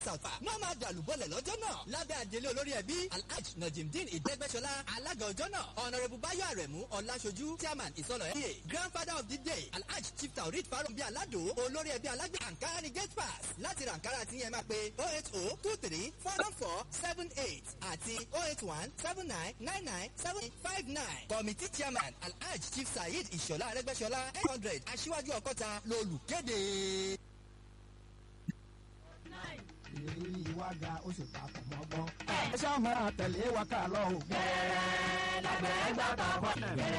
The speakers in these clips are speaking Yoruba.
sàfà náà máa dàlúbọ̀lẹ̀ lọ́jọ́ náà lábẹ́ àdélé olórí ẹbí alhaj najimdin ìdẹ́gbẹ́sọlá alága ọjọ́ náà ọ̀nàrẹ́bù báyọ̀ àrẹ̀mú ọ̀làṣojú chairman ìsọ̀lọ̀ ẹ̀yẹ grandfather of the day alhaj chief taurid farumbi alado olórí ẹbí alágbè ankara ni gate pass láti ra ankara tí yẹn máa pe oh eight oh two three four one four seven eight àti oh eight one seven nine nine nine seven five nine committee chairman alhaj chief saheed ìṣọ̀lá arẹ́gbẹ́sọlá eight hundred aṣíwájú ọkọ́ta lolùkéde ìrírí wa ga ó sì ta kò mọ́gbọ́n. ẹ ṣáà máa tẹ̀lé wa ká lọ o. gẹ́rẹ́ lábẹ́ gbàgbà bọ́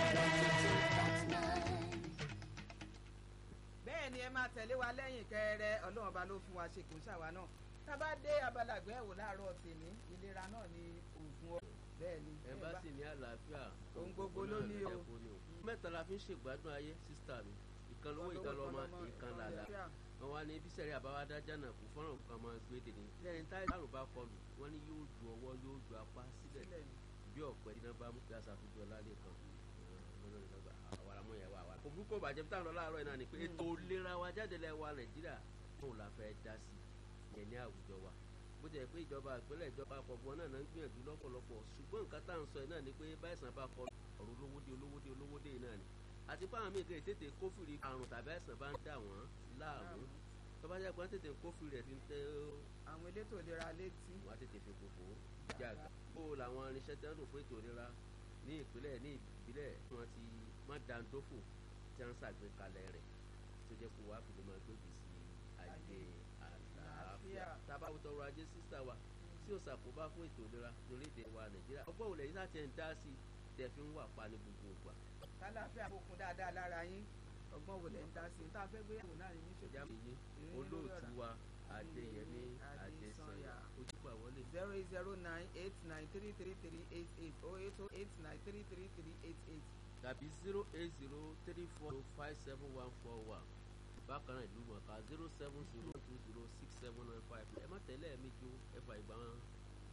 bẹ́ẹ̀ ni ẹ máa tẹ̀lé wa lẹ́yìn kẹrẹ ọlọ́run ọba ló fún wa ṣe kò ń ṣàwa náà tá a bá dé abala àgbẹ̀wò láàárọ̀ tèmi ìlera náà ni oògùn ọ bẹ́ẹ̀ ni. ẹ bá sì ní àlàáfíà ohun gbogbo ló ní o. mẹ́ta la fi ń ṣègbádùn ayé sísítà mi ìkan lówó ìkan lọ́mọ ìkan làlà wọn wá ní bísẹ̀rẹ̀ àbáwádá jánà kú fọ́nrán kan máa gbé dèní lẹ́yìn táyà àrùn bá kọlù wọ́n ní yóò ju ọwọ́ yóò ju apá sílẹ̀ bí ọ̀pẹ iná bá mú kí aṣàfihàn lálẹ́ kan àwàràmọ́ yẹn wà wà. kò burúkú bàjẹ́ táwọn lọ láàárọ̀ iná ni pé ètò ìlera wa jáde lẹ́ wa nàìjíríà fún la fẹ́ dá sí yẹn ní àwùjọ wa bó jẹ́ pé ìjọba ìpínlẹ̀ ìjọba àpapọ̀ náà náà ń gbìyànjú lọ́pọ̀lọpọ̀ ṣùgbọ́n nǹkan tá à ń sọ náà ni pé báyìí bá kọ ọ̀rọ̀ olówódé olówódé olówódé náà ni àti fáwọn míì kì í tètè kófìrí àrùn tàbí àìsàn bá ń dà wọ́n láàmú tó bá jẹ́ pé wọ́n tètè kófìrí rẹ̀ ti ń tẹ́ àwọn elétò ìlera létí. wọ́n á tètè fi kókó jàgà. ó làwọn irinṣẹ́ tí wọ́n lò fún ètò ìlera ní ìpínlẹ̀ ní ìbílẹ̀ wọ́n ti má dandófò tí wọ́n ń ṣàgbékalẹ̀ rẹ̀ tó jẹ́ kó wá fi lè máa gbèbí sí ajé àlàáfíà. tábàwò tọrọ ajé sísá wa tí ó ṣàkóbá fún ètò ìlera lórílẹ̀‐èdè wa nàìjíríà ọgbọ́n òlẹ̀ yìí láti ẹ̀ ń dá sí tẹ̀ fi ń wà pa ní gbogbo ìgbà. kálàáfíà kókun dáadáa lára yín ọgbọ́n wo lẹ̀ ń dá sí i tá a fẹ́ gbé yàwó náà ní ìjà èyí olóòtú wa adéyẹmí adésanya ojúbà wọlé. zero eight zero nine eight nine three three three eight eight oh eight oh eight nine three three three eight eight. tàbí zero eight zero three four five seven one four one bákan náà ìlú mọ̀ọ́ká zero seven zero two zero six seven nine five ẹ má tẹ̀lé ẹ̀ méjì ó ẹ fà ìgbà wọn.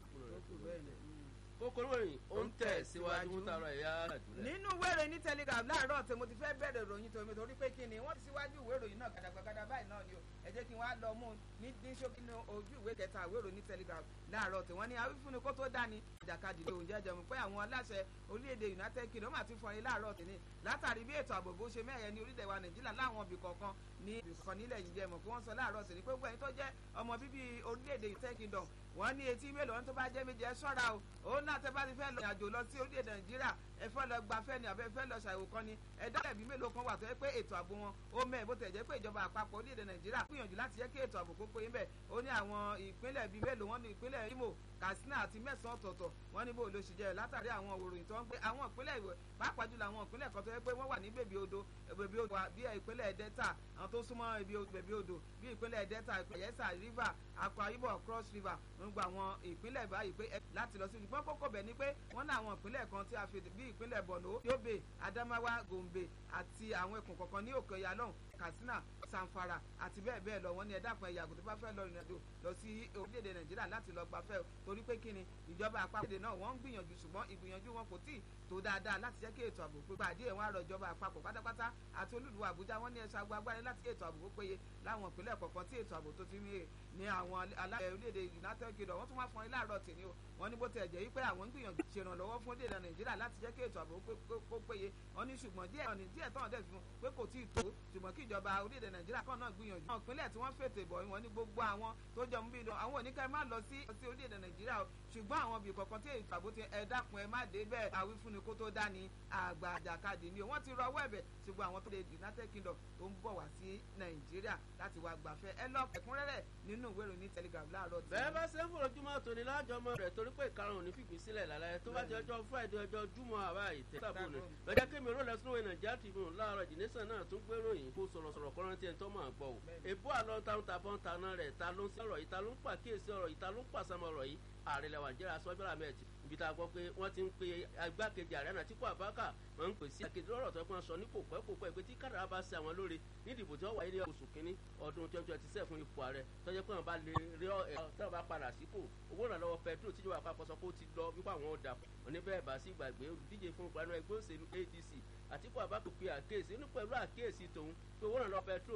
kókó lóyìn ó ń tẹ̀ síwájú mú tààrà ẹ̀yà àdúrà. nínú ìwé ìròyìn ní telegram láàárọ̀ tí mo ti fẹ́ bẹ̀rẹ̀ ìròyìn tòun torí pé kí ni wọ́n ti síwájú ìwé ìròyìn náà gàdàgbàgàdà báyìí náà ni o ẹ jẹ́ kí wọ́n á lọ mú ní ní ṣókí ní ojú ìwé kẹta ìwé ìròyìn ní telegram láàárọ̀ tí wọ́n ní awífúnni kó tó dání ìjàkadì lóhùn jẹjẹ mú pé àwọn aláṣẹ orílẹ̀-èdè united kingdom àti fọyín láàárọ̀ tì ní látàrí bí ètò ààbò bó ṣe mẹ́ẹ̀yẹ ní orílẹ̀-èdè wa nàìjíríà láwọn ibì kọ̀ọ̀kan ní ibìkan nílẹ̀ yìí jẹ́ mọ̀ pé wọ́n sọ láàárọ̀ tì ní pé gbogbo ẹni tó jẹ́ ọmọ bíbí orílẹ̀-èdè united kingdom wọ́n ní etí mélòó wọn tó bá jẹ́ méje ẹ ṣọ́ra o òun náà tẹ́ bá ti fẹ́ lọ ìrìnàjò lọ sí orílẹ̀-èdè nàìjíríà ẹ fẹ́ lọ gbafẹ́ ni àbẹ́ fẹ́ lọ ṣàyẹ̀wò kan ni ẹ dákẹ́ bí mélòó kan wà tó yẹ pé ètò ààbò wọn ó mẹ́ bó tẹ̀ jẹ́ pé ìjọba àpapọ̀ orílẹ̀-èdè nàìjíríà gbìyànjú láti jẹ́ kí ètò ààbò kó péye bẹ́ẹ̀ ó ní àwọn ìpínlẹ̀ bíi mélòó wọn ní ìpínlẹ̀ imo katsina àti mẹ́sàn-án ọ̀tọ̀ọ̀tọ̀ wọ́n ní bó ló ṣe jẹ́ látàrí àwọn òròyìn tó ń gbé àwọn ìpínlẹ̀ ìwẹ̀ pàápàá jùlọ àwọn ìpínlẹ̀ kan tó yẹ pé wọ́n wà ní bèbí odò bèbí odò bí ìpínlẹ̀ delta àwọn tó súnmọ́ bèbí odò bí ìpínlẹ̀ delta ìpẹ̀yẹ́sà river akwa ibom cross river ń gba àwọn ìpínlẹ̀ báyìí pé láti lọ sí ìgbọ́n kókó bẹ̀ ni pé wọ́n ní àwọn ìpínlẹ̀ kan tí a fi bí ìpínlẹ̀ borno yobe adamawa gombe àti àwọn ẹkùn kọ̀ọ̀kan ní òkè ọ̀yà lọ́hùn katsina sanfara àti bẹ́ẹ̀ bẹ́ẹ̀ lọ wọ́n ní ẹ̀dá kan ẹ̀yà àgùntàn bá fẹ́ lọ ìrìnàjò lọ sí orílẹ̀-èdè nàìjíríà láti lọ gbafẹ́ torí pé kíni ìjọba àpapọ̀ èdè náà wọ́n ń gbìyànjú ṣùgbọ́n ìgbìyànjú wọn kò tí ì tó dáadáa láti jẹ́ kí ètò ààbò pípa àdéhùn wọn àrọ̀ ìjọba àpapọ̀ pátápátá àti olúlu àbújá wọn ní ẹ̀ṣọ́ agbára láti ètò ààbò tó péye láwọn ìpínlẹ̀ kọ̀ọ̀kan tí ètò ààbò tó ti ní ní àwọn aláṣẹ orílẹ̀-èdè united kingdom wọ́n tún wá fún ilé àárọ̀ tì ní o wọ́n ní bó tẹ̀ jẹ́ wípé àwọn ń gbìyànjú ṣèrànlọ́wọ́ fún orílẹ̀-èdè nàìjíríà láti jẹ́ kí ètò ààbò kó péye wọ́n ní ṣùgbọ́n díẹ̀ ọ̀nì díẹ̀ tán dẹ̀ fún pé kò tí ì tó ṣùgbọ́n kí ìjọba orílẹ̀-èdè nàìjíríà kan náà gbìyànjú. àwọn ìpínlẹ̀ tí wọ́n fètò ìbọ̀ wọn ní gbogbo àwọn tó jọ mú bí lọ àwọn oníkẹ́ má lọ sí orílẹ̀-èdè nàìjíríà o ṣùgbọ́n àwọn ibì kọ̀ọ̀kan tí ètò ààbò ti ẹ dákun ẹ má dé bẹ́ẹ̀ àwífúnni kó tó dání àgbà àjàkadì ni wọ́n ti rọwọ́ ẹ̀bẹ̀ ṣùgbọ́n àwọn tó lè united kingdom tó ń bọ̀ wá sí nàìjíríà láti wá gbafẹ́ ẹ lọ ẹ̀kúnrẹ́rẹ́ nínú ìwé ìròyìn telegram láàárọ̀ tí. bẹ́ẹ̀ bá ṣe ń forojúmọ́ tòní lájọmọ́ rẹ̀ torí pé ìkarùn-ún ní fìgbín sílẹ̀ lálẹ́ tó bá ti ọjọ́ friday ọjọ́ júmọ́ àbá ìtẹ́ sábòlù lọ́jọ́ kémi ró lẹ́sùn ìwé nàìjíríà tribune láàárọ̀ jìnnìsàn náà tún gbé ròyìn kó sọ̀rọ̀sọ̀rọ̀ kọ́rántì ẹ̀ tó máa gbọ́ o èbó àlọ́ táwọn tàbọ̀n taná rẹ̀ ta ló ń sí ọ̀rọ̀ yìí ta ló ń pàkíyèsí ọ̀rọ̀ yìí ta ló ń pàṣàmọ̀ ọ̀rọ̀ yìí ààrẹ lẹ́wà jẹ́ra sọ́jọ́lá mẹ́ẹ̀tì ibi tá a gbọ́ pé wọ́n ti ń pe agbákejì ààrẹ náà tí kò àbákà wọ́n ń pè sí akéde lọ́rọ̀ tó pọ́n sọ ní kò pẹ́ kò pẹ́ pé tí kádàrá bá ṣe àwọn lóore ní ìdìbò tí wọ́n wáyé ní oṣù kínní ọdún twenty twenty seven fún ipò ààrẹ tọ́jú pé wọ́n bá lè rí ẹ̀ tí wọ́n bá padà sípò owó ìrànlọ́wọ́ pẹtrol tíjọba àpapọ̀ sọ pé ó ti lọ wípé àwọn ò dà wọ́n ní bẹ́ẹ̀ bá sí gbàgbé olùdíje fún ìpanu ẹgbẹ́ òṣèlú adc àtìkú àbákò pe àkíyèsí inú pẹ̀lú àkíyèsí tòun pé owó ìrànlọ́wọ́ pẹtrol